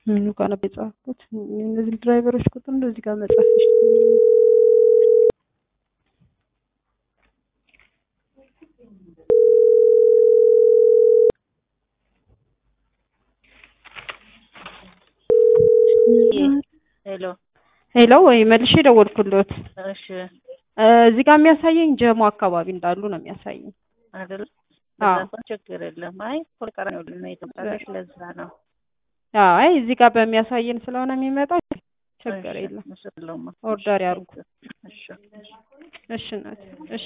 ምኑ ጋር ነበር የጻፍኩት? እነዚህ ድራይቨሮች ቁጥር እንደዚህ ጋር መጻፍ ይችላል። ሄሎ ሄሎ ወይ መልሼ ደወልኩሎት። እሺ እዚህ ጋር የሚያሳየኝ ጀሞ አካባቢ እንዳሉ ነው የሚያሳየኝ። አይደል አዎ። በዛ እንኳን ችግር የለም። አይ ፖልቀራ ነው ነው የተባለሽ ለዛ ነው። አይ እዚህ ጋር በሚያሳየን ስለሆነ የሚመጣው ችግር እሺ፣ የለም። ምስል የለውም። ኦርደር ያርጉ። እሺ እሺ እናቴ፣ እሺ